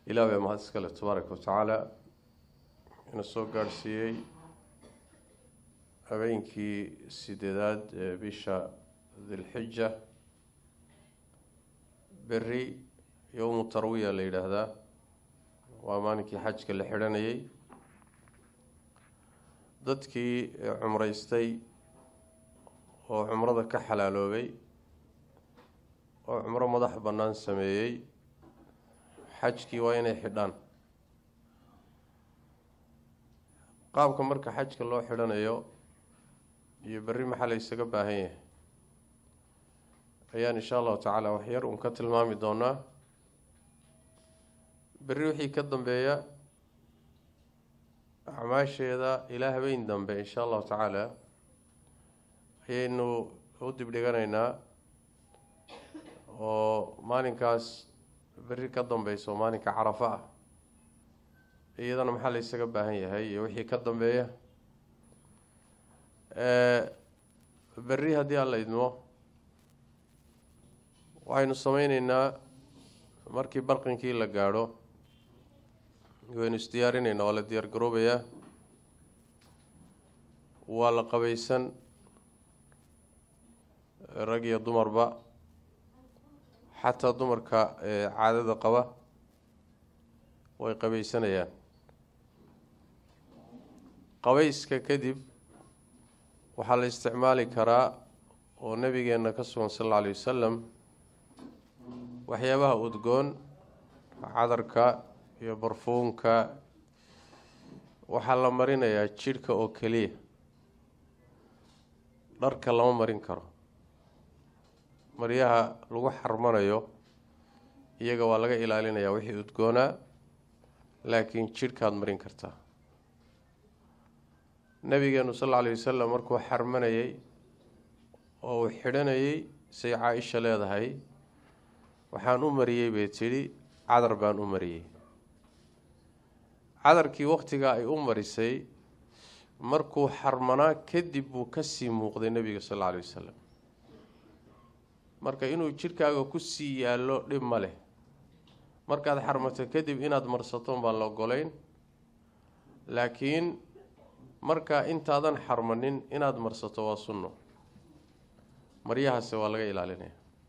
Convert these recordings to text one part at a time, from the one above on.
ilaah baa mahad iskale tabaaraka wa tacaala ina soo gaadhsiiyey habeenkii sideedaad ee bisha dilxija beri yowmu tarwiya la yidhaahdaa waa maalinkii xajka la xidhanayay dadkii cumreystay oo cumrada ka xalaaloobay oo cumro madax bannaan sameeyey xajkii waa inay xidhaan qaabka marka xajka loo xidhanayo iyo berri maxaa la ysaga baahan yahay ayaan insha allahu tacaala waxyar uun ka tilmaami doonaa berri wixii ka dambeeya acmaasheeda ilaa habeen dambe insha allahu tacaala ayaynu u dibdhiganaynaa oo maalinkaas berri ka dambeyso maalinka carafo ah iyadana maxaa la ysaga baahan yahay iyo wixii ka dambeeya berri haddii aan la idmo waxaynu sameyneynaa markii barqinkii la gaadho waynu isdiyaarineynaa waa la diyaar garoobayaa waa la qabaysan rag iyo dumarba xataa dumarka caadada qaba way qabaysanayaan qabayska kadib waxaa la isticmaali karaa oo nabigeena ka sugan sal alla alay wasalam waxyaabaha udgoon cadarka iyo barfuunka waxaa la marinayaa jidhka oo keliya dharka lama marin karo maryaha lagu xarmanayo iyaga waa laga ilaalinayaa wixii udgoonaa laakiin jidhkaad marin kartaa nabigeenu sal alla alay wasalam markuu xarmanayay oo uu xidhanayay say caa-isha leedahay waxaan u mariyey bay tidhi cadar baan u mariyey cadarkii wakhtigaa ay u marisay markuu xarmanaa kadib buu kasii muuqday nebiga sal alla alay wasalam marka inuu jidhkaaga kusii yaallo dhib ma leh markaad xarmato kadib inaad marsaton baan la ogolayn laakiin markaa intaadan xarmanin inaad marsato waa sunno maryahaase waa laga ilaalinaya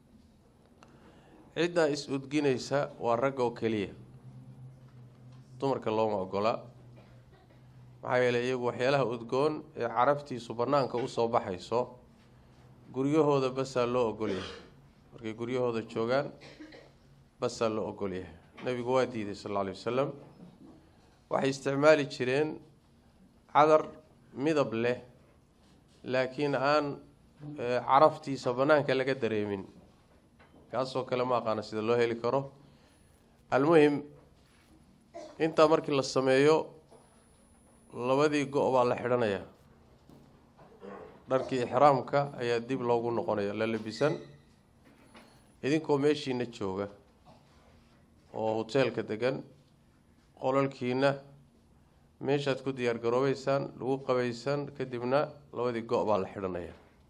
ciddaa is-udginaysa waa ragga oo keliya dumarka looma ogolaa maxaa yeeley iyagu waxyaalaha udgoon ee carabtiisu bannaanka usoo baxayso guryahooda basaa loo ogolyahay markay guryahooda joogaan basaa loo ogolyahay nabigu waa diiday sal alla alay wasalam waxay isticmaali jireen cadar midab leh laakiin aan caraftiisa bannaanka laga dareemin kaasoo kale ma aqaana sida loo heli karo almuhim intaa markii la sameeyo labadii go- baa la xidhanayaa dharkii ixraamka ayaa dib loogu noqonaya la labisan idinkoo meeshiina jooga oo hoteelka degan qolalkiina meeshaad ku diyaar garoobeysaan lagu qabaysan kadibna labadii go- baa la xidhanaya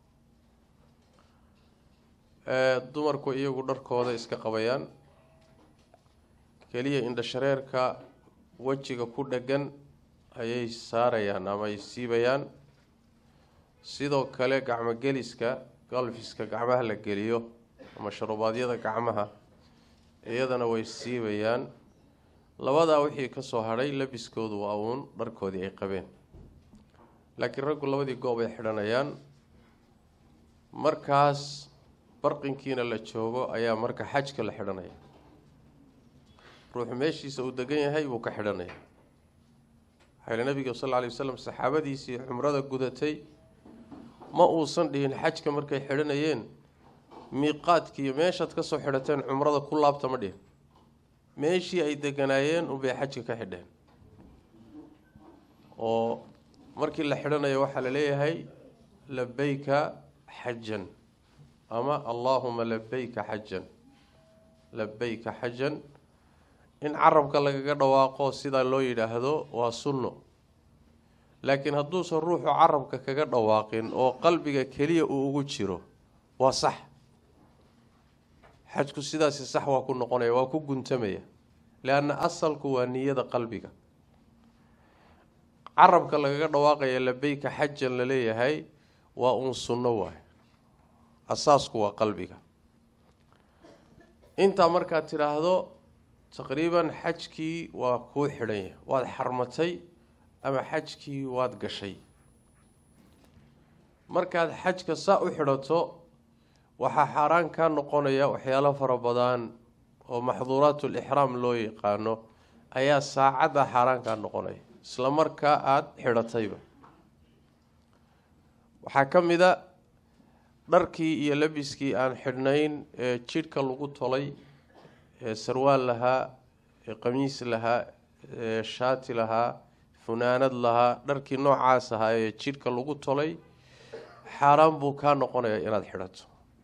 dumarku iyagu dharkooda iska qabayaan keliya indhashareerka wejiga ku dheggan ayay saarayaan ama ay siibayaan sidoo kale gacmo geliska galfiska gacmaha la geliyo ama sharubaadyada gacmaha iyadana way siibayaan labadaa wixii kasoo hadhay labiskoodu waa uun dharkoodii ay qabeen laakiin raggu labadii goob ay xidhanayaan markaas barqinkiina la joogo ayaa marka xajka la xidhanaya ruuxu meeshiisa uu degan yahay buu ka xidhanaya waxaa nabiga sal lla alay wasalam saxaabadiisii xumrada gudatay ma uusan dhihin xajka markay xidhanayeen miiqaadkiiyo meeshaad kasoo xidhateen cumrada ku laabta ma dhihin meeshii ay deganaayeen unbay xajka ka xidheen oo markii la xidhanayo waxaa la leeyahay labeyka xajan ama allaahuma labeyka xajan labeyka xajan in carabka lagaga dhawaaqo sidaa loo yidhaahdo waa sunno laakiin hadduusan ruuxu carabka kaga dhawaaqin oo qalbiga keliya uu ugu jiro waa sax xajku sidaasi sax waa ku noqonaya waa ku guntamaya leanna asalku waa niyada qalbiga carabka lagaga dhawaaqaya labeyka xajan la leeyahay waa uun sunno waay asaasku waa qalbiga intaa markaad tidhaahdo taqriiban xajkii waa kuu xidhan yahay waad xarmatay ama xajkii waad gashay markaad xajka saa u xidhato waxaa xaaraan kaa noqonaya waxyaalo fara badan oo maxduuraatul ixraam loo yaqaano ayaa saacadda xaaraan kaa noqonaya isla markaa aada xidhatayba waxaa ka mid a dharkii iyo labiskii aan xidhnayn ee jidhka lagu tolay ee sarwaal lahaa ee qamiis lahaa ee shaati lahaa funaanad lahaa dharkii noocaas ahaa ee jidhka lagu tolay xaaraan buu kaa noqonaya inaad xidhato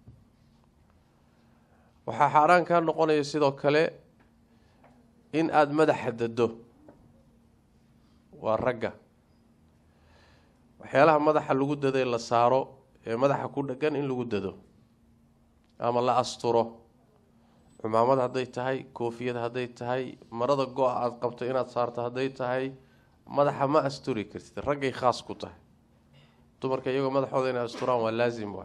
waxaa xaaraan kaa noqonaya sidoo kale in aada madaxa dado waa ragga waxyaalaha madaxa lagu daday la saaro ee madaxa ku dhagan in lagu dado ama la asturo cumaamad hadday tahay koofiyad hadday tahay marada go-a aada qabto inaad saarto hadday tahay madaxa ma asturi kartid raggay khaas ku tahay dumarka iyagoo madaxooda inay asturaan waa laasim waay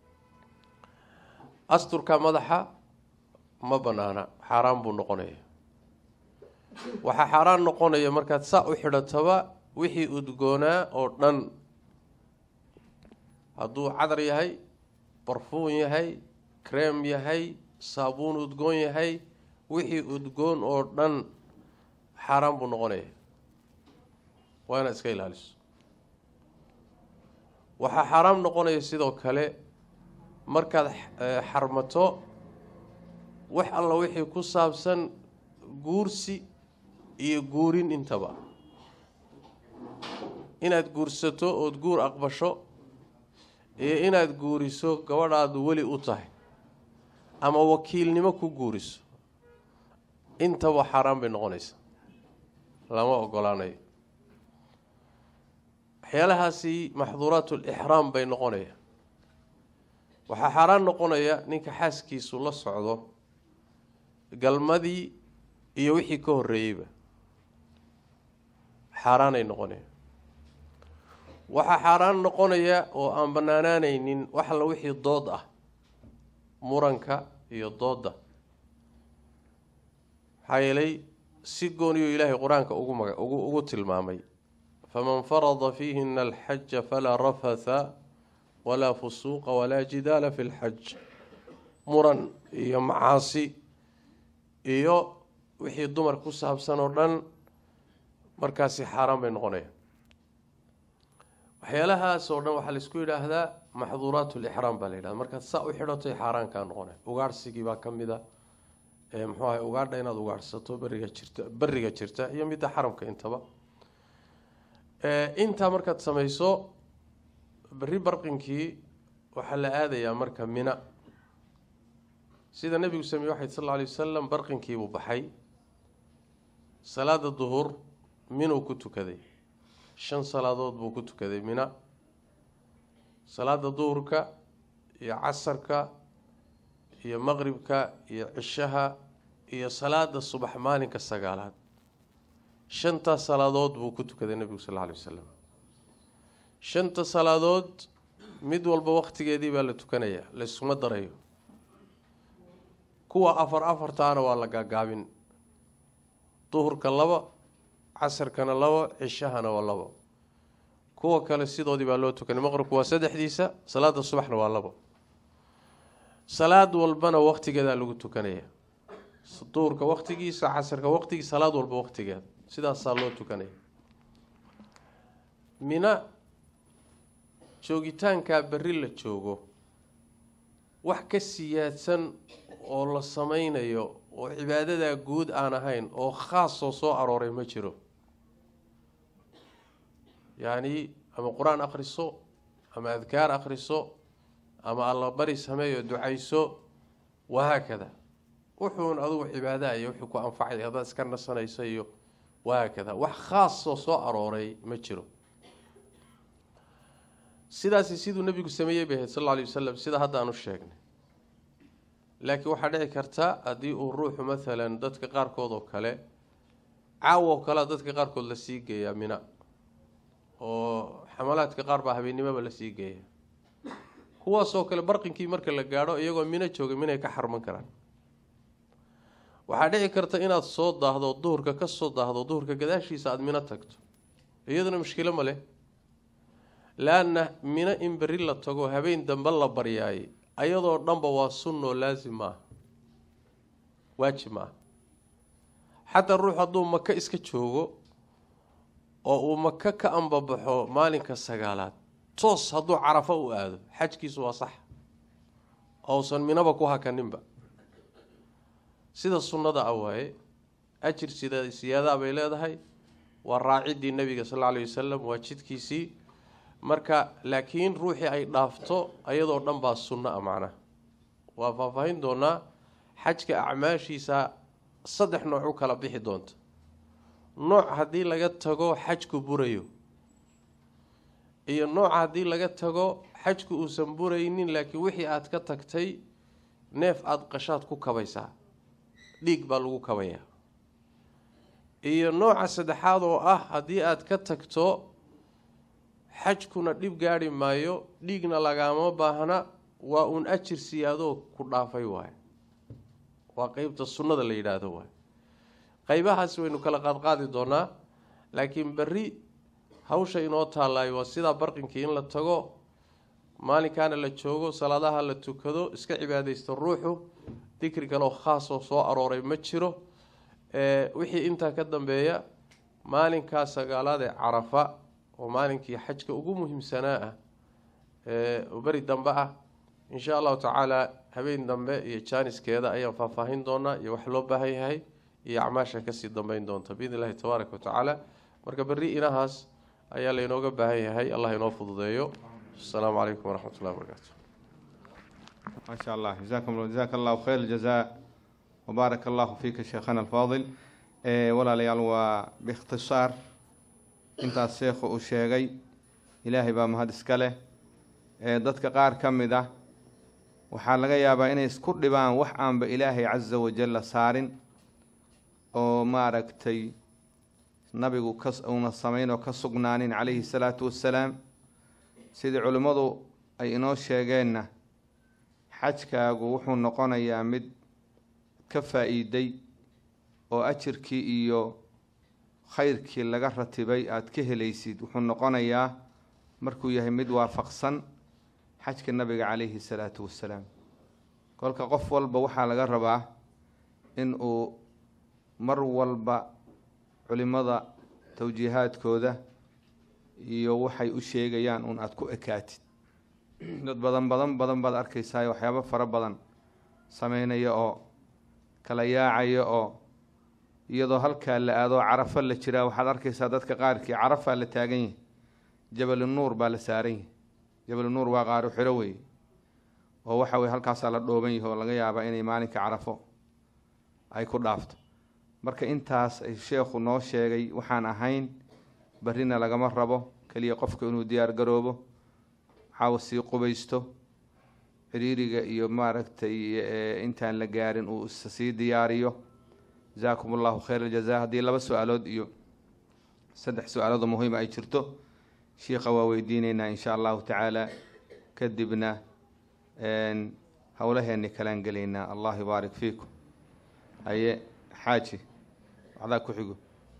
asturka madaxa ma banaana xaaraan buu noqonaya waxaa xaaraan noqonaya markaad saa u xidhataba wixii udgoonaa oo dhan hadduu cadar yahay barfuun yahay kreem yahay saabuun udgoon yahay wixii udgoon oo dhan xaaraan buu noqonaya waa inaad iska ilaaliso waxaa xaaraam noqonaya sidoo kale markaad xarmato wax alla wixii ku saabsan guursi iyo guurin intaba inaad guursato ood guur aqbasho iyo inaad guuriso gabadhaadu weli u tahay ama wakiilnimo ku guuriso intaba xaaraan bay noqonaysaa lama ogolaanayo waxyaalahaasi maxduuraatulixraam bay noqonaya waxaa xaaraan noqonaya ninka xaaskiisu la socdo galmadii iyo wixii ka horreeyeyba xaaraanay noqonaya waxaa xaaraan noqonaya oo aan banaanaanaynin wax alla wixii dood ah muranka iyo doodda maxaa yeelay si gooniyo ilaahay qur-aanka ugu maga ugu ugu tilmaamay faman farada fiihina alxaja falaa rafatha walaa fusuuqa walaa jidaala fi lxaj muran iyo macaasi iyo wixii dumar ku saabsan oo dhan markaasi xaaraan bay noqonayaan waxyaalahaas oo dhan waxaa laisku yidhaahdaa maxduuraat lixraam baa la yidhahda markaad saa u xidhatay xaaraan kaa noqonay ugaarhsigii baa ka mid a muxuu ahay ugaadha inaad ugaadhsato beriga jirta beriga jirta iyo midda xaramka intaba intaa markaad samayso berri barqinkii waxaa la aadayaa marka mina sida nebigu sameeye waxay sal alla alay wasalam barqinkiibuu baxay salaada duhur minuu ku tukaday shan salaadood buu ku tukaday mina salaada duhurka iyo casarka iyo maqribka iyo cishaha iyo salaada subax maalinka sagaalaad shantaas salaadood buu ku tukaday nebigu sal alla alay wasalam shanta salaadood mid walba waqtigeedii baa la tukanayaa layskuma darayo kuwa afar afartaana waa la gaagaabin duhurka laba casarkana laba cishahana waa labo kuwa kale sidoodii baa loo tukanay maqribku waa saddexdiisa salaada subaxna waa labo salaad walbana waqtigeedaa lagu tukanaya duhurka waqtigiisa casarka waqtigiisa salaad walba waqtigeeda sidaasaa loo tukanaya mina joogitaankaa berri la joogo wax ka siyaadsan oo la sameynayo oo cibaadadaa guud aan ahayn oo khaasoo soo arooray ma jiro yacni ama qur-aan akhriso ama adkaar akhriso ama allabari sameeyo ducayso wahaakada wuxuun adugu cibaadaha iyo wuxuu ku anfacay haddaad iska nasanayso iyo wahaakada wax khaasoo soo arooray ma jiro sidaasi siduu nebigu sameeyey bay ahayd sal alla alay wasalam sida hadda aan u sheegnay laakiin waxaa dhici karta haddii uu ruuxu maalan dadka qaarkood oo kale caawo oo kalea dadka qaarkood lasii geeyaa mina oo xamalaadka qaar baa habeennimoba lasii geeya kuwaasoo kale barqinkii marka la gaadho iyagoo mino jooga minay ka xarman karaan waxaa dhici karta inaad soo daahdo duhurka ka soo daahdo duhurka gadaashiisa aada mino tagto iyaduna mushkilo ma leh laanna mino in berri la tago habeen dambe la baryaayay ayadoo dhanba waa sunnoo laasim maaha waajib maaha xataa ruux hadduu maka iska joogo oo uu maka ka ambabaxo maalinka sagaalaad toos hadduu carafo u aado xajkiisu waa sax ousan minaba ku hakaninba sida sunnada ah waaye ajir sida siyaadaa bay leedahay waa raacidii nabiga sal alay wasalam waa jidkiisii marka laakiin ruuxii ay dhaafto ayadoo dhan baa sunno ah macnaha waa faahfaahin doonaa xajka acmaashiisa saddex nooc u kala bixi doonta nooc haddii laga tago xajku burayo iyo nooc haddii laga tago xajku uusan buraynin laakiin wixii aada ka tagtay neef aada qashaad ku kabaysaa dhiig baa lagu kabayaa iyo nooca saddexaad oo ah haddii aada ka tagto xajkuna dhib gaadhi maayo dhiigna lagaama baahna waa uun ajir siyaadoo ku dhaafay waaye waa qeybta sunnada la yidhaahdo waay qeybahaasi waynu kala qaadqaadi doonaa laakiin berri hawsha inoo taallaayo waa sidaa barqinkii in la tago maalinkaana la joogo salaadaha la tukado iska cibaadaysto ruuxu dikri kaleo khaasoo soo arooray ma jiro wixii intaa ka dambeeya maalinkaa sagaalaad ee carafa oo maalinkii xajka ugu muhiimsanaa ah ee beri dambe ah insha allahu tacaala habeen dambe iyo jaaniskeeda ayaan faahfaahin doonaa iyo wax loo baahan yahay iyo acmaasha kasii dambeyn doonta biidn illahi tabaaraka watacaala marka berri inahaas ayaa laynooga baahan yahay allah inoo fududeeyo asalaamu calaykum waraxmat ullahi wabarakaatu ما شاء الله جزاكم الله جزاك الله خير الجزاء وبارك الله فيك شيخنا الفاضل إيه ولا ليال باختصار انت الشيخ وشيغي إلهي با مهد اسكاله إيه dadka qaar ka mid ah waxaa laga yaabaa inay isku dhibaan wax aanba ilaahay casa wajalla saarin oo maaragtay nabigu ka uuna samayn oo ka sugnaanin calayhi salaatu wassalaam sidii culimmadu ay inoo sheegeenna xajkaagu wuxuu noqonayaa mid ka faa-iiday oo ajirkii iyo khayrkii laga ratibay aada ka helaysid wuxuu noqonayaa markuu yahay mid waafaqsan xajka nabiga calayhi salaatu wassalaam kolka qof walba waxaa laga rabaa in uu mar walba culimada tawjiihaadkooda iyo waxay u sheegayaan uun aada ku ekaatid dad badan badan badan baad arkaysaa waxyaabo fara badan sameynaya oo kala yaacaya oo iyadoo halkaa la aadoo carafo la jiraa waxaad arkaysaa dadka qaarkii carafaa la taagan yahay jabalu nuur baa la saaran yahay jabalu nuur waa qaaro xiro weeye oo waxa weye halkaasaa la dhooban yahay oo laga yaabaa inay maalinka carafo ay ku dhaafto marka intaas ay sheekhu noo sheegay waxaan ahayn barrina lagama rabo keliya qofka inuu diyaar garoobo waxaawa sii qubaysto ciriiriga iyo maaragtay intaan la gaarin uu sii diyaariyo jasaakum allahu khayr aljaza haddii laba su-aalood iyo saddex su-aaloodoo muhiima ay jirto shiikha waa weydiineynaa insha allahu tacaala kadibna howlaheeni kalaan gelaynaa allah yubaarik fiikum haye xaaji waxdaa ku xigo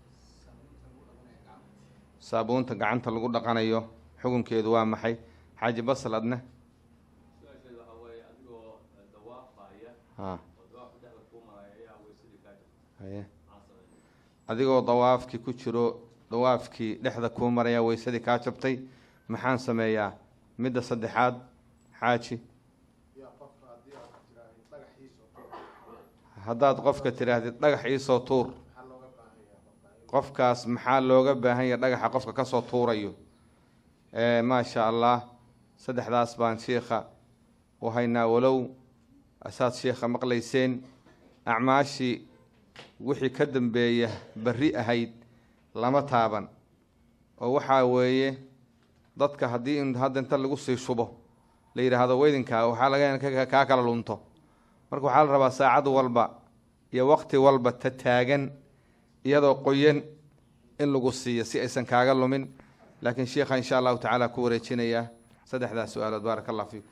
saabuunta gacanta lagu dhaqanayo xukunkeedu waa maxay xaaji basal adne haye adigoo dawaafkii ku jiro dawaafkii dhexda kuu maraya weysadii kaa jabtay maxaan sameeyaa midda saddexaad xaaji haddaad qofka tidhaahdid dhagax iisoo tuur qofkaas maxaa looga baahan yaha dhagaxa qofka kasoo tuurayo maasha allah saddexdaas baan shiikha u haynaa walow asaad shiikha maqlayseen acmaashii wixii ka dambeeya berri ahayd lama taaban oo waxaa weeye dadka haddii in hadda inta lagu sii shubo la yidhaahdo weydinkaa waxaa laga kaa kala lunto marka waxaa la rabaa saacad walba iyo waqti walba ta taagan iyadoo qoyan in lagu siiyo si aysan kaaga lumin laakiin sheikha insha allahu tacaala ku wareejinaya saddexdaas su-aalood baaraka allah fiikum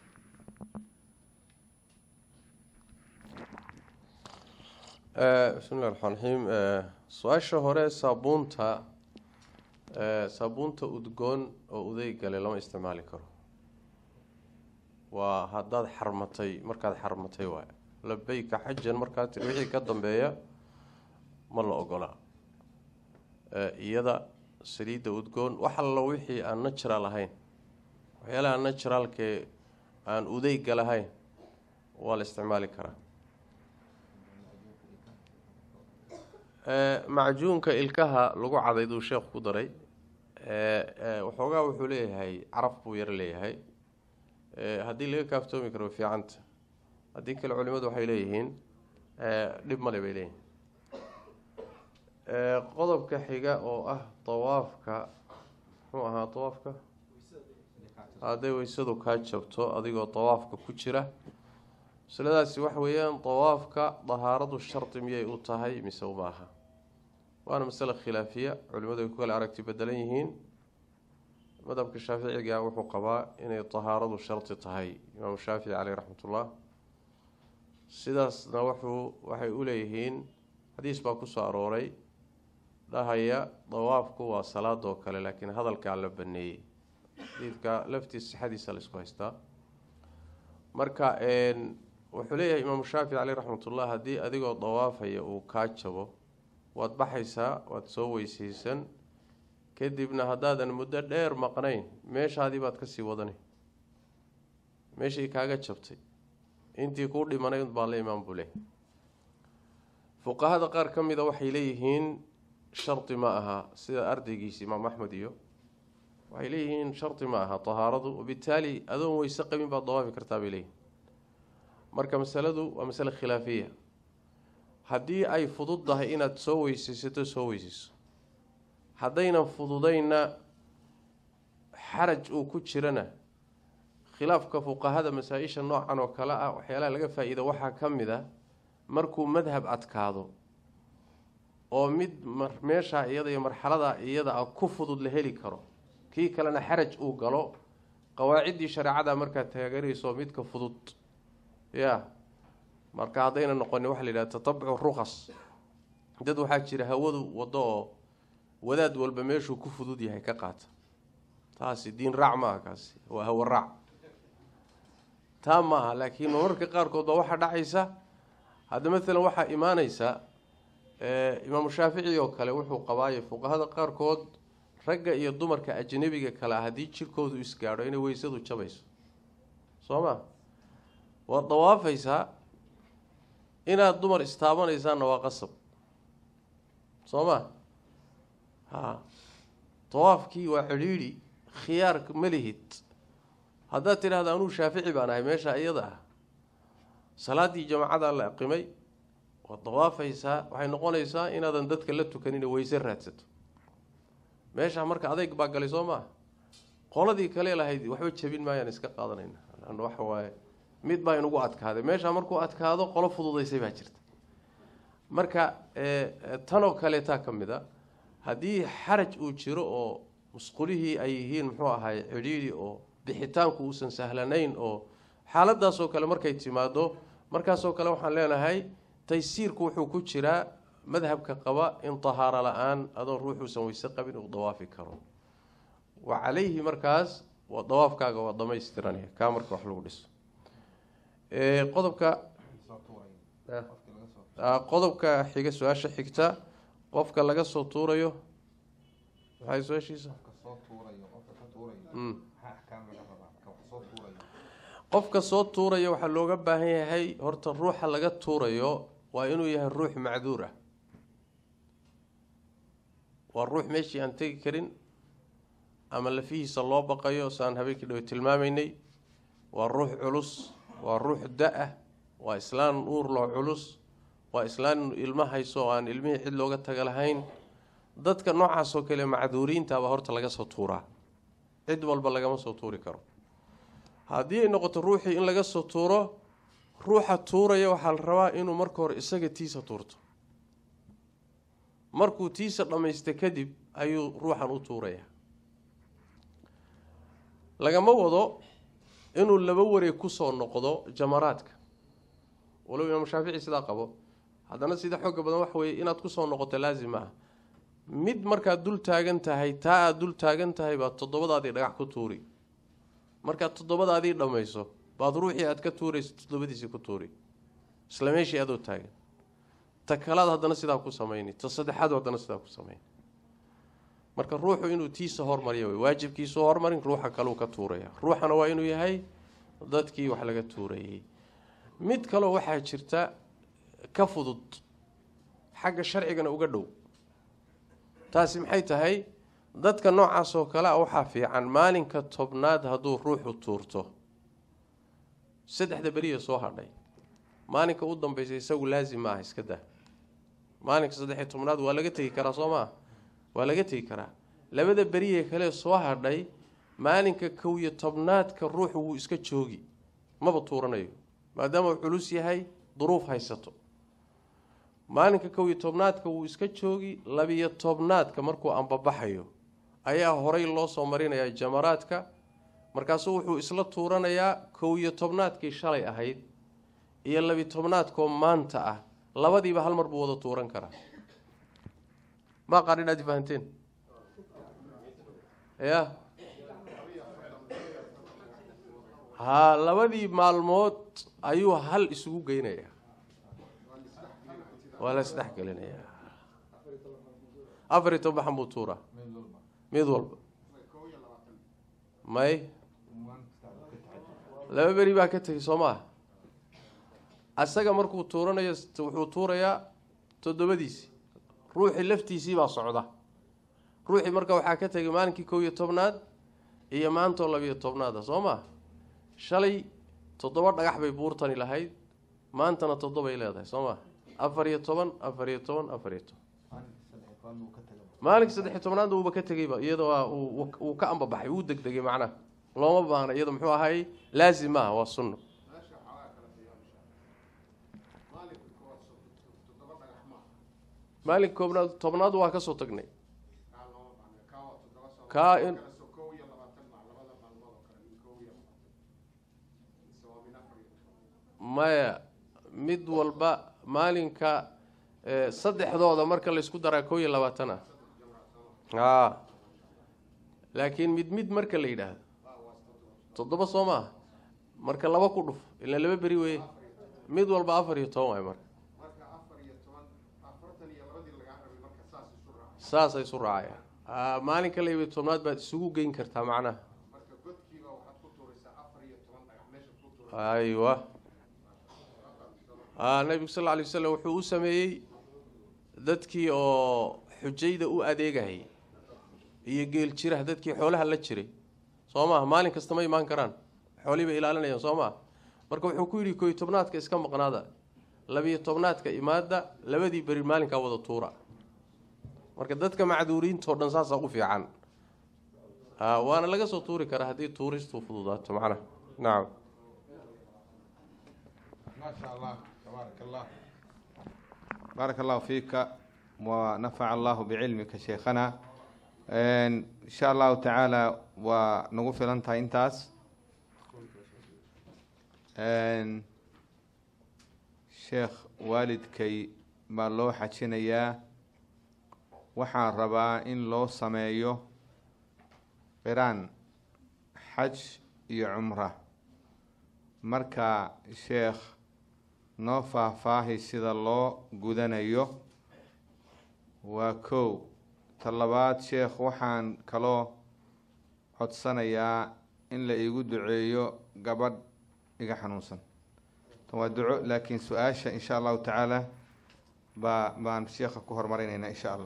bismi llahi raxmaan raxiim su-aasha hore saabuunta saabuunta udgoon oo udeygale lama isticmaali karo waa haddaad xarmatay markaad xarmatay waay labeyka xajan markaa tiri wixii ka dambeeya ma la ogolaa iyada saliidda udgoon wax allo wixii aan natural ahayn waxyaalaha naturalkee aan udeyga lahayn waa la isticmaali karaa macjuunka ilkaha lagu cadayduu sheekhu ku daray waxoogaa wuxuu leeyahay caraf buu yar leeyahay haddii laga kaaftoomi karo fiicanta haddii kale culimadu waxay leeyihiin dhib male bay leeyihiin qodobka xiga oo ah dawaafka muxuu ahaa dawaafka hadday weysadu kaa jabto adigoo dawaafka ku jira masaladaasi waxa weeyaan dawaafka dahaaradu shardi miyay u tahay mise uma aha waana masale khilaafiya culimadu ay ku kale aragti bedelan yihiin madhabka shaaficiga wuxuu qabaa inay dahaaradu shardi tahay imaamu shaafici caleyh raxmatullah sidaasna wuxuu waxay u leeyihiin xadiis baa kusoo arooray dhahaya dawaafku waa salaadoo kale laakiin hadalkaa la baneeyey xadiidka laftiis sixadiisa la isku haystaa marka wuxuu leeyahay imaamu shaafici caleyh raxmatullah haddii adigoo dawaafaya uu kaa jabo waad baxaysaa waad soo weysaysan kadibna haddaadan muddo dheer maqnayn meeshaadii baad kasii wadanay meeshii kaaga jabtay intii kuu dhimanayd baa la imaan buu leeyahy fuqahada qaar ka mida waxay leeyihiin shardi ma aha sida ardaygiisi imaam axmed iyo waxay leeyihiin shardi ma aha tahaaradu wabitaali adoon weyse qabin baad dawaafi kartaa bay leeyihin marka masaladu waa masale khilaafiya haddii ay fudud tahay inaad soo weysaysato soo weysayso haddaynan fududaynna xaraj uu ku jirana khilaafka fuqahada masaa-isha noocan oo kale ah waxyaalaha laga faa-iida waxaa ka mid a markuu madhab adkaado oo mid meeshaa iyada iyo marxalada iyada ah ku fudud la heli karo kii kalena xaraj uu galo qawaaciddii shareecada markaad taageerayso midka fudud ya marka haddayna noqonin waxa la yidhaha tatabucu ruqas dad waxaa jira hawadu waddo oo wadaad walba meeshuu ku fudud yahay ka qaata taasi diin raac maaha kaasi waa hawo raac taa maaha laakiin mararka qaarkood baa waxaa dhacaysa hadda maalan waxaa imaaneysa imaamu shaafici oo kale wuxuu qabaayo fuqahada qaarkood ragga iyo dumarka ajnabiga kale ah haddii jirkoodu isgaadho inay weysadu jabayso soo ma waad dawaafaysaa inaad dumar istaabanaysaanna waa qasab soo ma ha dawaafkii waa cidhiidhi khiyaar ma lihid haddaad tidhahda anuu shaafici baan ahay meesha iyada ah salaaddii jamacadaa la aqimay waad dawaafaysaa waxay noqonaysaa inaadan dadka la tukanin weyse raadsato meesha marka adeyg baa galay soo maa qoladii kale lahayd waxba jabin maayaan iska qaadanayna waxa waaye mid baa inugu adkaaday meesha markuu adkaado qolo fududaysay baa jirta marka tanoo kaleetaa ka mid a haddii xaraj uu jiro oo musqulihii ay yihiin muxuu ahay cidhiidhi oo bixitaanku uusan sahlanayn oo xaaladaasoo kale markay timaado markaasoo kale waxaan leenahay taysiirku wuxuu ku jiraa madhabka qaba in tahaaro la-aan adoon ruuxuusan weyse qabin uu dawaafi karo wa calayhi markaas waa dawaafkaaga waa dhamaystiranaya kaa marka wax lagu dhiso qodobka qodobka xiga su-aasha xigta qofka laga soo tuurayo maxay su-aashiisa qofka soo tuuraya waxaa looga baahan yahay horta ruuxa laga tuurayo waa inuu yahay ruux macduur ah waa ruux meeshii aan tegi karin ama lafihiisa loo baqayo saan habeenkii dhow tilmaamaynay waa ruux culus waa ruux da-ah waa islaan uurloo culus waa islaan ilmo hayso oo aan ilmihii cid looga taga lahayn dadka noocaasoo kale macduuriintabaa horta laga soo tuuraa cid walba lagama soo tuuri karo haddii ay noqoto ruuxii in laga soo tuuro ruuxa tuuraya waxaa la rabaa inuu marka hore isaga tiisa tuurto markuu tiisa dhammaysta kadib ayuu ruuxan u tuurayaa lagama wado inuu laba wareeg kusoo noqdo jamaraadka walow imaam shaafici sidaa qabo haddana sida xooga badan waxa weeye inaad kusoo noqoto laazim ah mid markaad dul taagan tahay taa aada dul taagan tahay baad toddobadaadii dhagax ku tuuri markaad toddobadaadii dhammayso baad ruuxii aad ka tuurayso toddobadiisii ku tuuri isla meeshii adoo taagan ta kalaad haddana sidaa ku samayni ta saddexaad haddana sidaa ku samayni marka ruuxu inuu tiisa hormariya wey waajibkiisu hormarin ruuxa kaleu ka tuuraya ruuxana waa inuu yahay dadkii wax laga tuurayay mid kaloo waxaa jirta ka fudud xagga sharcigana uga dhow taasi maxay tahay dadka noocaas oo kale a waxaa fiican maalinka tobnaad hadduu ruuxu tuurto saddexda beriya soo hadhay maalinka u dambaysa isagu laazim ma ah iska daa maalinka saddexiyo tobnaad waa laga tegi karaa soo maa waa laga tegi karaa labada beriye kale soo hadhay maalinka kow iyo tobnaadka ruuxu wuu iska joogi maba tuuranayo maadaama uu culus yahay duruuf haysato maalinka kow iyo tobnaadka wuu iska joogi labiyo tobnaadka markuu ambabaxayo ayaa horay loo soo marinayaa jamaraadka markaasuu wuxuu isla tuuranayaa kow iyo tobnaadkii shalay ahayd iyo labi tobnaadkoo maanta ah labadiiba hal mar buu wada tuuran karaa maa qaar inaad fahanteen ya haa labadii maalmood ayuu hal isugu geynayaa waa la isdhex gelinayaa afar iyo toban baxan buu tuuraa mid walba may laba beri baa ka tegay soo maa asaga markuu tuuranayo wuxuu tuurayaa toddobadiisi ruuxii laftiisii baa socda ruuxii marka waxaa ka tegay maalinkii kow iyo tobnaad iyo maantoo labiyo tobnaada soo maa shalay toddoba dhagax bay buurtani lahayd maantana toddobay leedahay soo maa afar iyo toban afar iyo toban afar iyo toban maalinka saddex iyo tobnaadna uuba ka tegeyba iyadoo uu ka ambabaxay wuu degdegay macnaha looma baahna iyado muxuu ahay laazim maaha waa sunno maalinka koobnaad tobnaad waa kasoo tagnay kaa in maya mid walba maalinka saddexdooda marka laysku daraa koo iyo labaatan ah a laakiin mid mid marka la yidhaahdo toddoba soo maaha marka laba ku dhuf ilaa laba beri weye mid walba afar iyo toban waay marka saasay isu raacayaan maalinka labiyo tobnaad baad isugu geyn kartaa macnaha aywa nabigu sal lla alay wasalam wuxuu u sameeyey dadkii oo xujayda u adeegayay iyo geel jiraha dadkii xoolaha la jiray soo maaha maalin kasta ma imaan karaan xoolihii bay ilaalinayaan soo maaha marka wuxuu ku yidhi koy tobnaadka iska maqnaada labiyo tobnaadka imaada labadii beri maalinkaa wada tuura marka dadka macduuriintao dhan saasaa u fiican waana laga soo tuuri karaa haddii tuuristu fududaato macnaha nacam maasha allah tabaarak allah baarak allahu fiika wanafaca allahu bicilmika sheekhana insha allahu tacaala waa nagu filan tahay intaas sheekh waalidkay baa loo xajinayaa waxaan rabaa in loo sameeyo qiraan xaj iyo cumra marka sheekh noo faahfaahi sida loo gudanayo waa kow ta labaad sheekh waxaan kaloo codsanayaa in la iigu duceeyo gabadh iga xanuunsan tan waa duco laakiin su-aasha insha allahu tacaala baa baan sheekha ku horumarinaynaa insha allah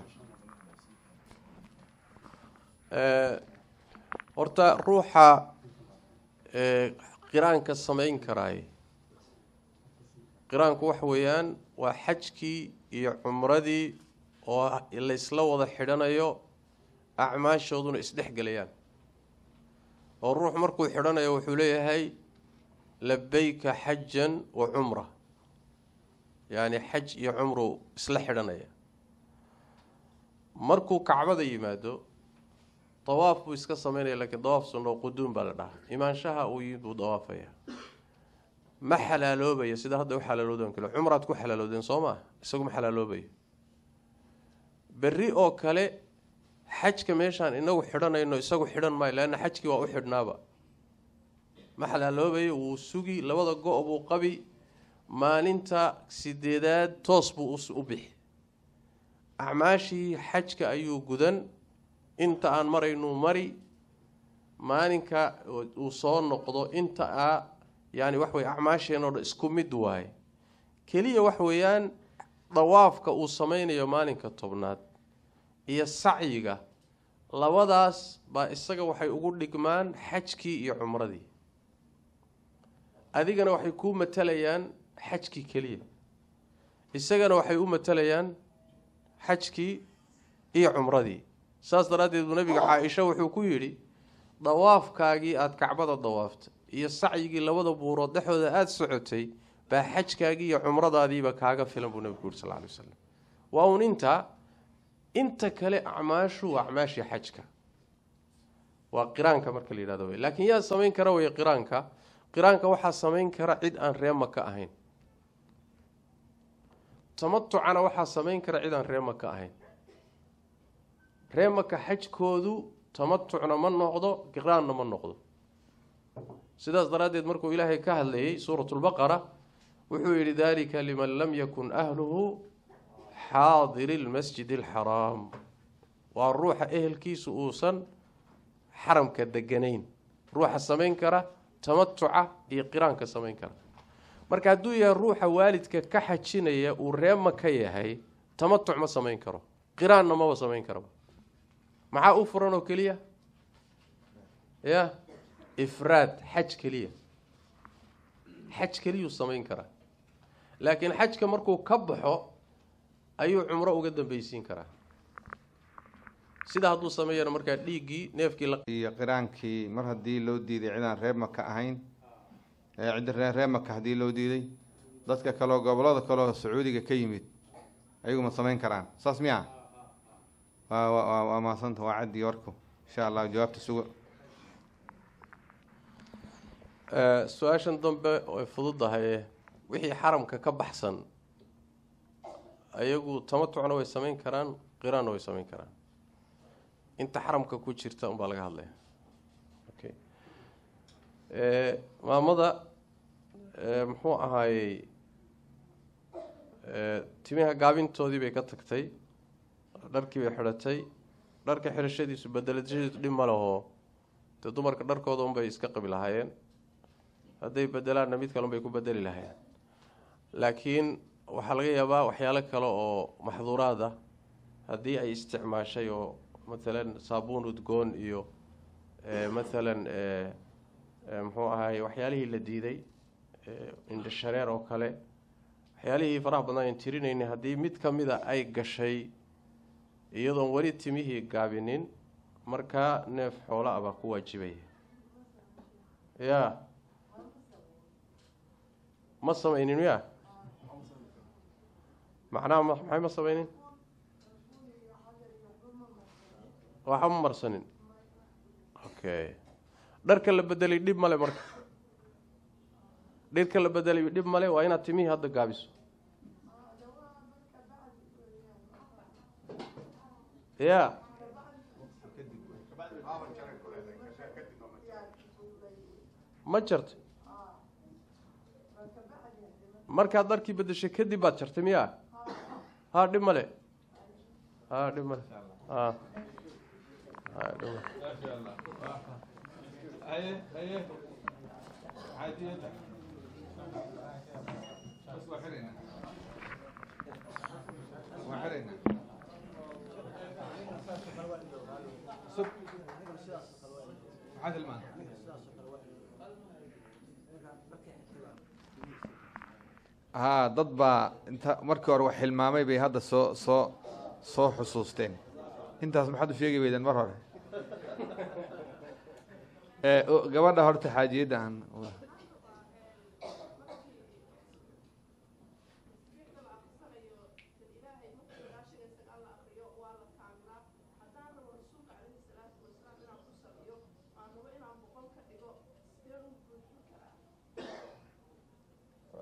horta ruuxa qiraanka samayn karaay qiraanku waxa weeyaan waa xajkii iyo cumradii oo la isla wada xidhanayo acmaashooduna isdhex gelayaan oo ruux markuu xidhanayo wuxuu leeyahay labayka xajan wa cumra yacni xaj iyo cumru isla xidhanaya markuu kacbada yimaado dawaaf buu iska sameynaya lakiin dawaaf sunno quduum baa la dhahaa imaanshaha uu yimid buu dawaafaya ma xalaaloobaya sida hadda u xalaaloodan kale cumraad ku xalaaloodeen soo maa isagu ma xalaaloobayo berri oo kale xajka meeshaan inagu xidhanayno isagu xidhan maayo leanna xajkii waa u xidhnaaba ma xalaaloobayo wuu sugi labada go- buu qabi maalinta sideedaad toos buu u bixi acmaashii xajka ayuu gudan inta aan maraynuu mari maalinka uu soo noqdo inta a yani wax weye acmaasheenoo dhan isku mid waaye keliya wax weeyaan dawaafka uu sameynayo maalinka tobnaad iyo sacyiga labadaas baa isaga waxay ugu dhigmaan xajkii iyo cumradii adigana waxay kuu matalayaan xajkii keliya isagana waxay u matalayaan xajkii iyo cumradii saas daraaddeed buu nabiga caa-isha wuxuu ku yidhi dawaafkaagii aada kacbada dawaaftay iyo sacyigii labada buurood dhexdooda aada socotay baa xajkaagii iyo cumradaadiiba kaaga filan buu nabigu yuri sal ly wasalam waa uun intaa inta kale acmaashu waa acmaashii xajka waa qiraanka marka la yidhahdo wey laakiin yaa samayn kara wey qiraanka qiraanka waxaa samayn kara cid aan reema ka ahayn tamatucana waxaa samayn kara cid aan reema ka ahayn reemaka xajkoodu tamatucna ma noqdo qiraanna ma noqdo sidaas daraaddeed markuu ilaahay ka hadlayay suurat lbaqara wuxuu yidhi dalika liman lam yakun ahluhu xaadiri lmasjid alxaraam waa ruuxa ehelkiisu uusan xaramka deganayn ruuxa samayn kara tamatuca iyo qiraanka samayn kara marka hadduu yahay ruuxa waalidka ka xajinaya uu reema ka yahay tamatuc ma samayn karo qiraanna maba samayn karaba maxaa u furan oo keliya ya ifraad xaj keliya xaj keliyuu samayn karaa laakiin xajka markuu ka baxo ayuu cumro uga dambeysiin karaa sida hadduu sameeyana markaa dhiiggii neefkii la iyo qiraankii mar haddii loo diiday cidaan reer maka ahayn ee cid ree reer maka haddii loo diiday dadka kaleo gobolada kaleoo sacuudiga ka yimid ayagu ma samayn karaan saas miya waa waa waa maasanta waa caddi warku insha allah jawaabta suga su-aashan dambe way fududahay wixii xaramka ka baxsan ayagu tamatucna way samayn karaan qiraanna way samayn karaan inta xaramka ku jirta unbaa laga hadlaya okay maamada muxuu ahaayey timiha gaabintoodii bay ka tagtay dharkii bay xidhatay dharka xidhashadiisu bedelashadiisu dhib ma lehoo dee dumarka dharkooda unbay iska qabi lahaayeen hadday bedelaanna mid kale unbay ku bedeli lahaayeen laakiin waxaa laga yaabaa waxyaalo kale oo maxduuraad ah haddii ay isticmaashay oo mathalan saabuun udgoon iyo mathalan muxuu ahaay waxyaalihii la diiday indhashareer oo kale waxyaalihii faraha badnaa aan tirinaynay haddii mid ka mida ay gashay iyadoon weli timihii gaabinin markaa neef xoola ah baa ku waajibaya ya ma samaynin miya macnaha ma maxay ma samaynin waxba ma marsanin okay dharka la bedelay dhib male marka dharka la bedelay dhib male waa inaad timihii hadda gaabiso ya ma jartay markaad dharkii bedeshay kadib baad jartay miya ha dhib male ha dhib male ha ha dhib male haa dad baa inta markii hore wax xilmaamay bay hadda soo soo soo xusuusteen intaas maxaad u sheegi weydeen mar hore gabadha horta xaajiyadda aan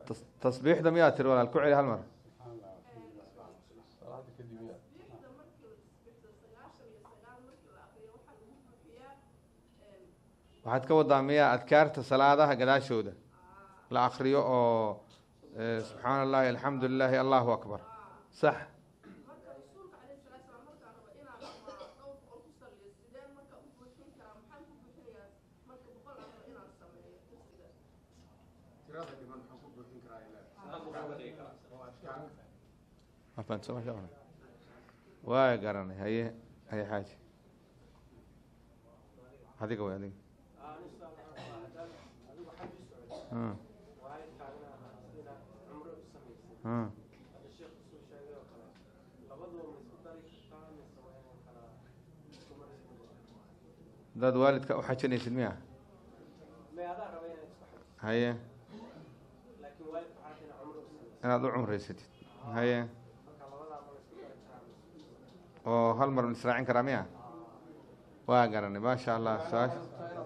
Tas- tasbiixda miyaa tiri walaal ku celi hal mar waxaad ka wadaa miyaa adkaarta salaadaha gadaashooda la akriyo oo eh, subxaana allahi alxamdu lilahi allahu akbar sax Ma fahansan ma sha Allah. waa garanay haye haye xaaji adiga way adiga Hmm. Hmm. hadaad waalidka u xajinaysid miya haye inaad u cumraysatid haye oo hal mar israacin karaa miya waa garanay maasha allah su-aasha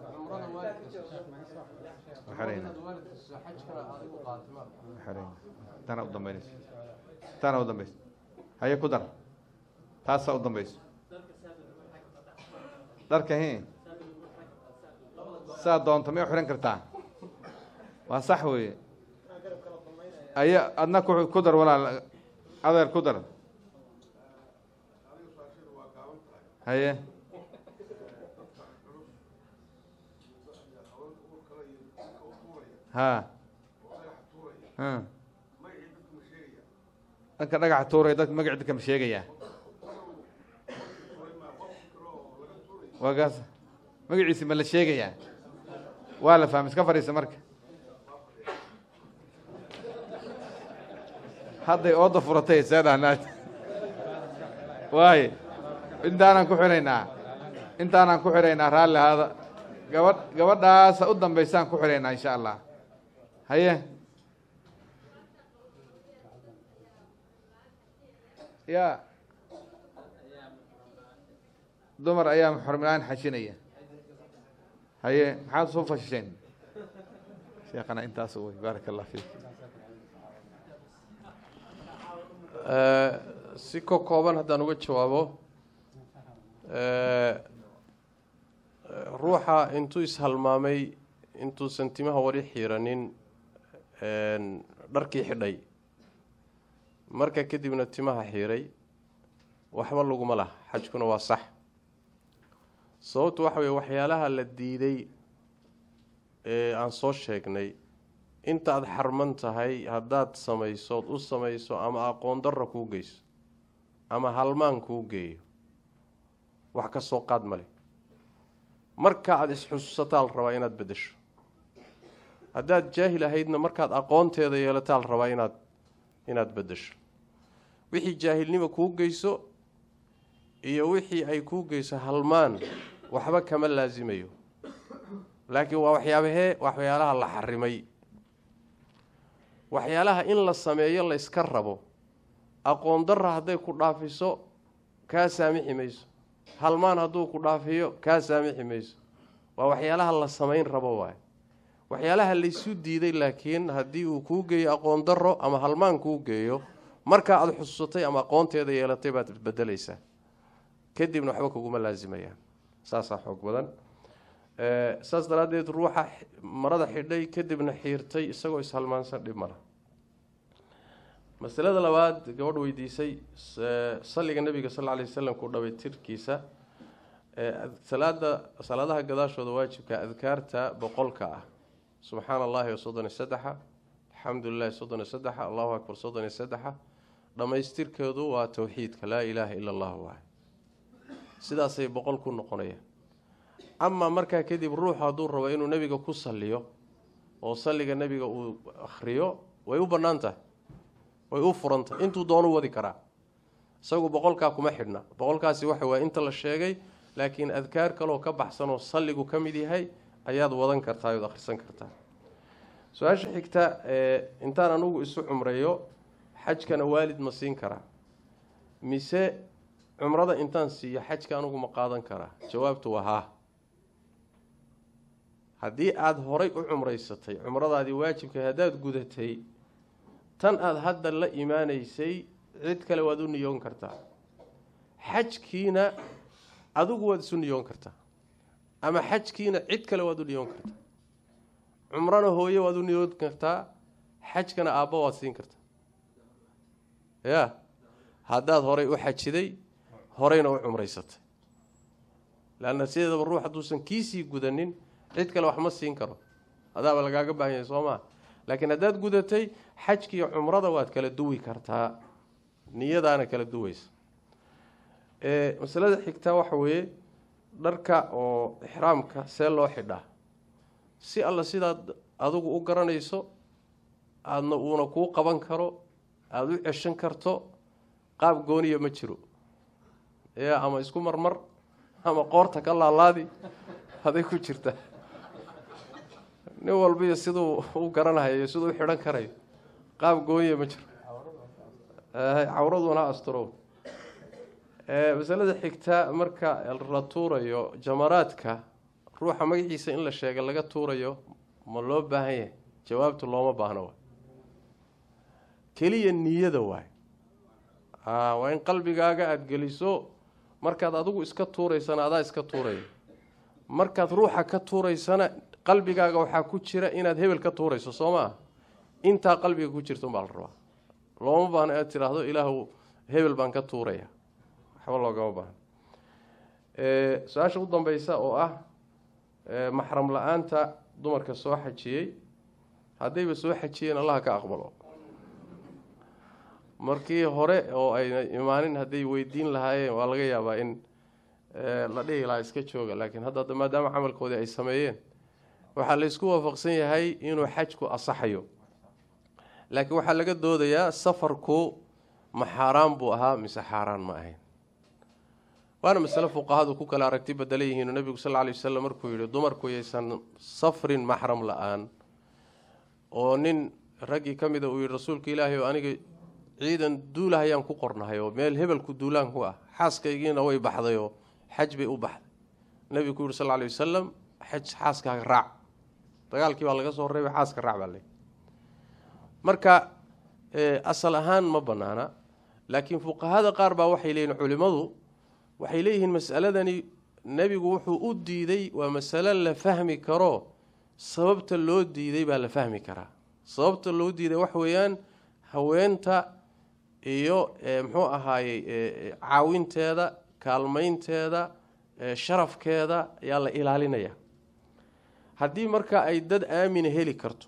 xereyna xereyna tana u dambeynayso tana u dambeyso haye ku dar taasaa u dambeyso dharka hi saa doonto may u xihan kartaa waa sax weeye aya adna ku ku dar walaal adeer ku dar haye ha ha dhanka dhagaxa tuuraya dadka magaci dadka ma sheegaya waa gaas magaciisi ma la sheegayaa waa la fahmay iska fadhiisa marka hadday ooda furatay see dhahnaad waaye intaanaan ku xiraynaa intaanaan ku xiraynaa raalli ahaada gabadh gabadhaasa u dambaysaan ku xiraynaa insha allah haye ya dumar ayaa xormilaan xajinaya haye maxaad soo fashisheen sheekana intaas wey baaraka allah fiik Eh, si ko kooban haddaan uga jawaabo eh, ruuxa intuu ishalmaamay intuusan timaha wari xiiranin en, dharkii xidhay marka kadibna timaha xiiray waxba laguma laha xajkuna waa sax sababtu waxa weye waxyaalaha la diiday ee aan soo sheegnay inta aada xarman tahay haddaad samayso ood u samayso ama aqoon darra kuu geyso ama halmaan kuu geeyo wax ka soo qaad male marka aada isxusuusataa la rabaa inaad beddesho haddaad jaahil ahaydna markaad aqoonteeda yeelataa la rabaa inaad inaad beddesho wixii jaahilnima kuu geyso iyo wixii ay kuu geyso halmaan waxba kama laasimayo laakiin waa waxyaabahee waxyaalaha la xarimay waxyaalaha in la sameeyo la yska rabo aqoon darra hadday ku dhaafiso kaa saamixi mayso halmaan hadduu ku dhaafiyo kaa saamixi mayso waa waxyaalaha la samayn rabo waay waxyaalaha laysu diiday laakiin haddii uu kuu geeyo aqoon darro ama halmaan kuu geeyo markaa aada xusuusatay ama aqoonteeda yeelatay baad bedelaysaa kadibna waxba kuguma laasimayaan saasaa xoog badan saas daraaddeed ruuxa marada xidhay kadibna xiirtay isagoo ishalmaansan dhib mala masalada labaad gabadh weydiisay salliga nabiga sal alay wasalam ku dhaway tirkiisa salaada salaadaha gadaashooda waajibka adkaarta boqolka ah subxaana allahi soddon iyo saddexa alxamdu lilahi soddon iyo saddexa allahu akbar soddon iyo saddexa dhammaystirkeedu waa towxiidka laa ilaaha ila allah waay sidaasay boqol ku noqonayaan amaa markaa kadib ruuxu hadduu rabo inuu nebiga ku salliyo oo salliga nebiga uu akhriyo way u bannaan tahay way u furan tahay intuu doonu wadi karaa isagu boqolkaa kuma xidhna boqolkaasi waxa waye inta la sheegay laakiin adkaar kaloo ka baxsanoo salligu ka mid yahay ayaad wadan kartaa ood akhrisan kartaa su-aasha xigta intaan anugu isu cumreeyo xajkana waalid ma siin karaa mise cumrada intaan siiyo xajka anugu ma qaadan karaa jawaabtu waa haa haddii aada horay u cumraysatay cumradaadii waajibka haddaad gudatay tan aada hadda la imaanaysay cid kale waad u niyoon kartaa xajkiina adigu waad isu niyoon kartaa ama xajkiina cid kale waad u niyoon kartaa cumrana hooye waad u niyoon kartaa xajkana aabba waad siin kartaa ya haddaad horay u xajiday horeyna u cumraysatay leanna sideedaba ruux hadduusan kiisii gudanin cid kale wax ma siin karo adaaba lagaaga baahan yahay soo maa laakiin haddaad gudatay xajkiiyo cumrada waad kala duwi kartaa niyadaana kala duweysa masalada xigtaa waxa weeye dharka oo ixraamka see loo xidhaa si alla sidaad adigu u garanayso aadna uuna kuu qaban karo aada u ceshan karto qaab gooniya ma jiro ya ama isku marmar ama qoorta ka laalaadi haday ku jirta nin walbiyo siduu u garanayo iyo siduu u xidhan karayo qaab gooniya ma jiro cawraduna asturo masalada xigta marka la tuurayo jamaraadka ruuxa magaciisa in la sheega laga tuurayo ma loo baahan yahay jawaabtu looma baahno waay keliya niyada waay waa in qalbigaaga aada geliso markaad adigu iska tuuraysana adaa iska tuuraya markaad ruuxa ka tuuraysana qalbigaaga waxaa ku jira inaad hebel ka tuurayso soo maa intaa qalbiga ku jirta umbaa la rabaa looma baahno inaad tiraahdo ilaahu hebel baan ka tuuraya waxba loogama baahno su-aasha u dambeysa oo ah maxram la-aanta dumarka soo xajiyey haddayba soo xajiyeen allaha ka aqbalo markii hore oo ayna imaanin hadday weydiin lahaayeen waa laga yaabaa in la dhihi lahaa iska jooga laakiin hadda maadaama camalkoodii ay sameeyeen waxaa laysku waafaqsan yahay inuu xajku asaxayo laakiin waxaa laga doodayaa safarku ma xaaraan buu ahaa mise xaaraan ma ahayn waana masale fuqahadu ku kala aragti badala yihiin nabigu sal lay wasalam markuu yihi dumarku yaysan safrin maxram la-aan oo nin raggii ka mida uu yihi rasuulka ilaahay oo aniga ciidan duulahayaan ku qornahay oo meel hebelku duulaan ku ah xaaskaygiina way baxdayoo xaj bay u baxday nabigu ku yihi sal lay wasalam xaj xaaskaaga raac dagaalkii baa laga soo reebay xaaska raac baa le marka asal ahaan ma banaana laakiin fuqahada qaar baa waxay leeyihin culimadu waxay leeyihiin masaladani nebigu wuxuu u diiday waa masalo la fahmi karo sababta loo diiday baa la fahmi karaa sababta loo diiday wax weeyaan haweenta iyo muxuu ahaayey caawinteeda kaalmeynteeda sharafkeeda ayaa la ilaalinaya haddii marka ay dad aamina heli karto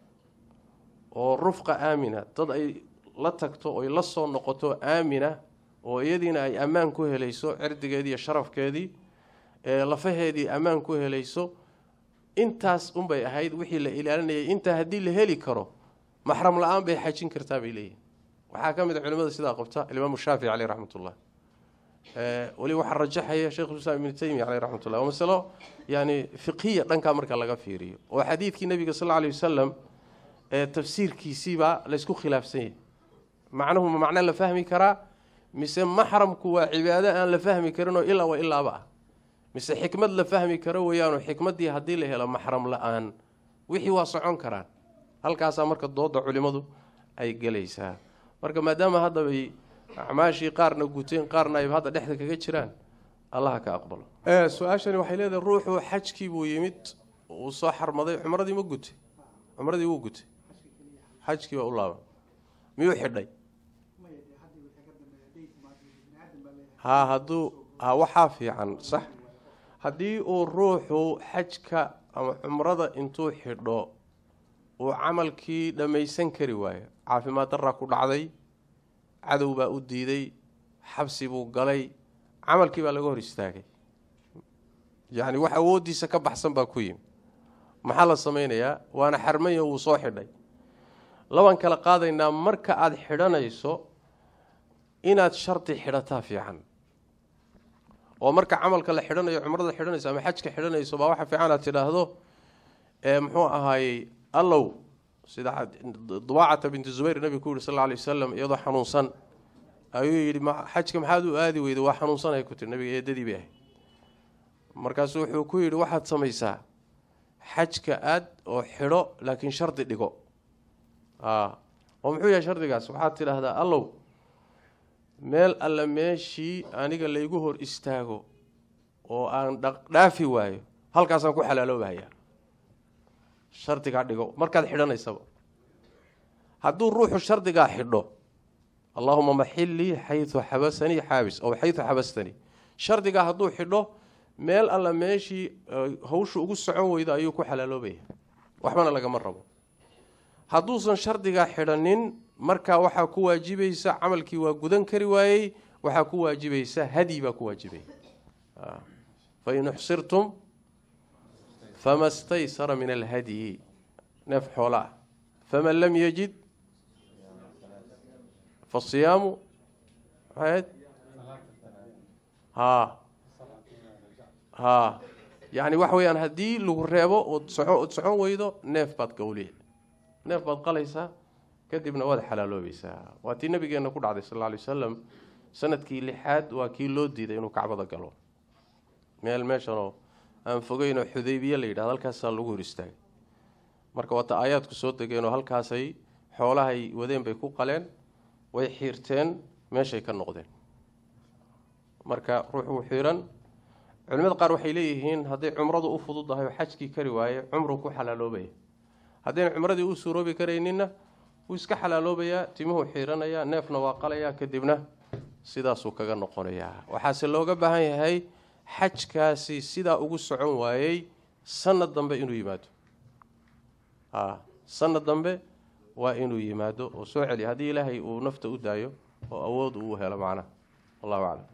oo rufqa aamina dad ay la tagto oy la soo noqoto aamina oo iyadiina ay ammaan ku helayso cirdigeedii iyo sharafkeedii lafaheedii ammaan ku helayso intaas unbay ahayd wixii la ilaalinayay intaa haddii la heli karo maxram la-aan bay xajin kartaa bay leeyihin waxaa ka mid a culimada sidaa qabta alimaamu shaafici caleyh raxmat ullah weli waxaa rajaxaya sheikhulislaam ibnu taymiya caleyh raxmat ullah waa masalo yani fiqhiya dhankaa marka laga fiiriyo oo xadiidkii nabiga sal lla alay wasalam ee tafsiirkiisiibaa laysku khilaafsan yahay macnuhu ma macno la fahmi karaa mise maxramku waa cibaado aan la fahmi karinoo ilaa wa ilaaba ah mise xikmad la fahmi karo weeyaanoo xikmaddii haddii la helo maxram la-aan wixii waa socon karaan halkaasaa marka dooda culimadu ay gelaysaa marka maadaama haddabay acmaashii qaarna guteen qaarna ay hadda dhexda kaga jiraan allaha ka aqbalo su-aashani waxay leedahay ruuxu xajkii buu yimid uu soo xarmaday cumradii ma gutay cumradii wuu gutay xajkii baa u laaban miyuu xidhay ha hadduu ha waxaa fiican sax haddii uu ruuxu xajka ama cumrada intuu xidho uu camalkii dhammaysan kari waayo caafimaad daraa ku dhacday cadow baa u diiday xabsi buu galay camalkii baa laga hor istaagay yacni wax awooddiisa ka baxsan baa ku yimi maxaa la samaynayaa waana xarmanya wuu soo xidhay labaan kala qaadaynaa marka aada xidhanayso inaad shardi xidhataa fiican oo marka camalka la xidhanayo cumrada xidhanayso ama xajka xidhanayso baa waxa fiican aad tidhaahdo muxuu ahaayey allow sida dubaacata binti zubayr nabigu ku yihi sal lla alay wasalam iyadoo xanuunsan ayuu yidhi xajka maxaad u aadi weyda waa xanuunsanay ku tiri nabiga eedadii bay ahayd markaasu wuxuu ku yidhi waxaad samaysaa xajka aad oo xidho laakiin shardi dhigo oo muxuu yahay shardigaas waxaad tidhaahdaa allow meel alle meeshii aniga laygu hor istaago oo aan dhaqdhaafi waayo halkaasaan ku xalaaloobahayaa shardigaa dhigo markaad xidhanaysaba hadduu ruuxu shardigaa xidho allaahuma maxillii xayu xabasanii xaabis ow xayu xabastanii shardigaa hadduu xidho meel alla meeshii hawshu ugu socon weydo ayuu ku xalaaloobaya waxbana lagama rabo hadduusan shardigaa xidhanin markaa waxaa ku waajibaysa camalkii waa gudan kari waayey waxaa ku waajibaysa hadyi baa ku waajibaya fain uxsirtum fama staysara min alhadyi neef xoola ah faman lam yajid fasiyaamu maxayd haa haa yacni waxa weeyaan haddii lagu reebo ood soco ood socon weydo neef baad gawliya neef baad qalaysaa kadibna waad xalaaloobaysaa waa tii nabigeenna ku dhacday sal alla alay wasalam sanadkii lixaad waa kii loo diiday inuu kacbada galo meel meeshanoo aan fogeynoo xudaybiye la yidhahdo halkaasaa lagu hor istaagay marka waata aayaadku soo degeenoo halkaasay xoolahay wadeen bay ku qaleen way xiirteen meeshay ka noqdeen marka ruuxuu xiiran culimada qaar waxay leeyihiin hadday cumradu u fududahay oo xajkii kari waaye cumru ku xalaaloobaya haddayna cumradii u suuroobi karayninna wuu iska xalaaloobayaa timuhuu xiiranayaa neefna waa qalayaa kadibna sidaasuu kaga noqonayaa waxaase looga baahan yahay xajkaasi sidaa ugu socon waayey sanad dambe inuu yimaado a sanad dambe waa inuu yimaado oo soo celiya haddii ilaahay uu nafta u daayo oo awood uu helo macnaha wallahu aclam